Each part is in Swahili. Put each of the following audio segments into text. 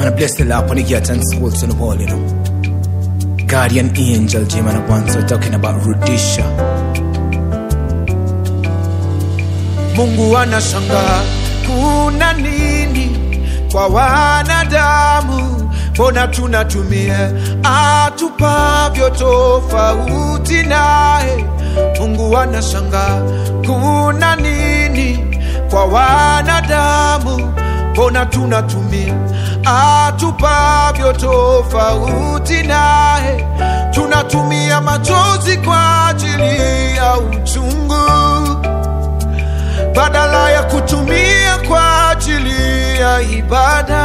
man, I bless the Lord on the gates and schools on the wall, you know. Guardian angel, Jim, and I once we're talking about Rudisha. Mungu anashangaa kuna nini kwa wanadamu, mbona tunatumia atupavyo tofauti naye. Mungu anashangaa kuna nini kwa wanadamu, mbona tunatumia atupavyo tofauti naye. Tunatumia machozi kwa ajili ya uchungu badala ya kutumia kwa ajili ya ibada.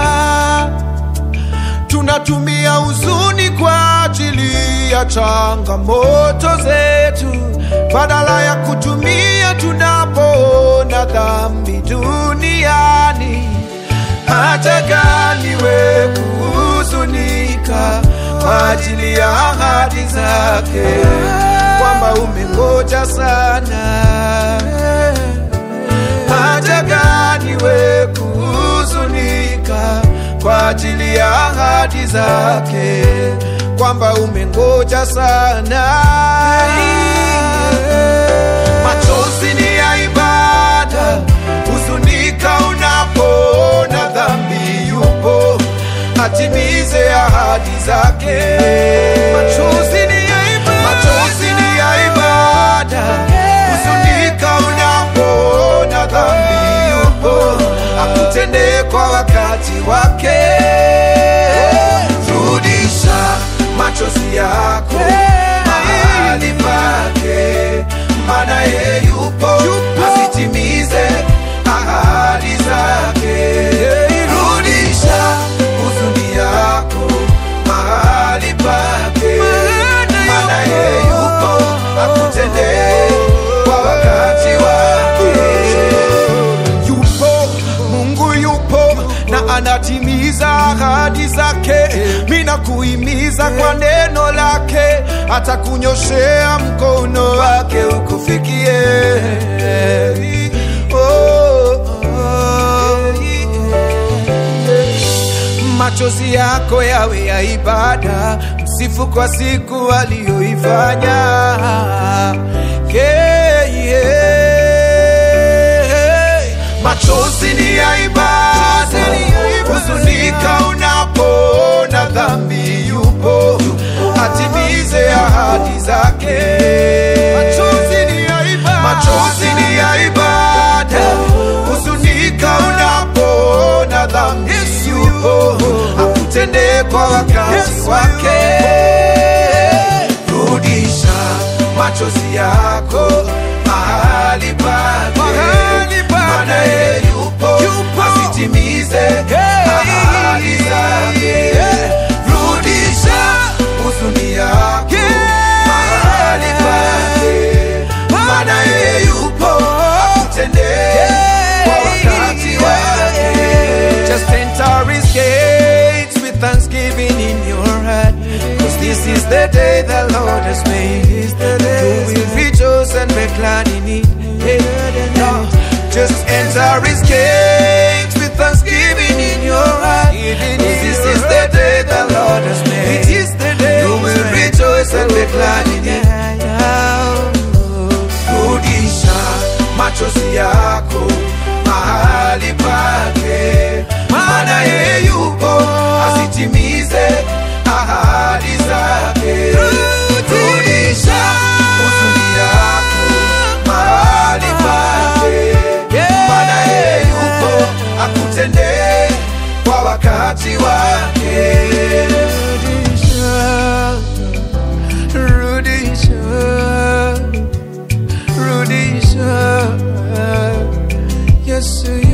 Tunatumia huzuni kwa ajili ya changamoto zetu, badala ya kutumia tunapoona dhambi duniani. Hata gani we kuhuzunika kwa ajili ya ahadi zake, kwamba umengoja sana haja gani we kuhuzunika kwa ajili ya ahadi zake, kwamba umengoja sana. Machozi ni ya ibada, huzunika unapoona dhambi yupo, atimize ahadi zake. Machozi ni ya ibada, machozi ni ya ibada, huzunika unapoona dhambi yupo, akutendee kwa wakati wake. Rudisha machozi yako mahali pake, maana yeye yupo, asitimize ahadi zake. Rudisha huzuni yako mahali pake, maana yeye yupo, akutendee kwa wakati wake. Yupo Mungu yupo na anatimiza ahadi zake. Mina kuhimiza kwa neno lake, atakunyoshea mkono wake ukufikie. Oh, oh, machozi yako yawe ya ibada, msifu kwa siku aliyoifanya. Yeah, yeah. Machozi ni ya ibada, huzunika unapoona dhambi yupo, atimize ahadi zake. Machozi ni ya ibada, machozi ni ya ibada, huzunika unapoona dhambi yupo, akutendee kwa wakati wake. Rudisha machozi yako mahali pake, maana yeye yupo, asitimize ahadi zake. Rudisha huzuni yako mahali pake, maana yeye yupo, akutendee kwa wakati wake. Just enter his gates with thanksgiving in your heart. Cause this is the day the Lord has made. You will rejoice and be glad in it. Yeah. No, just enter his gates with thanksgiving in your heart. Cause this is the day the Lord has made. It is the day you will rejoice and be glad in it. Rudisha machozi yako mahali pake, maana yeye yupo asitimize ahadi zake. Rudisha huzuni yako mahali pake, maana yeye yupo akutendee kwa wakati wake. Rudisha, rudisha, Rudisha, Yesu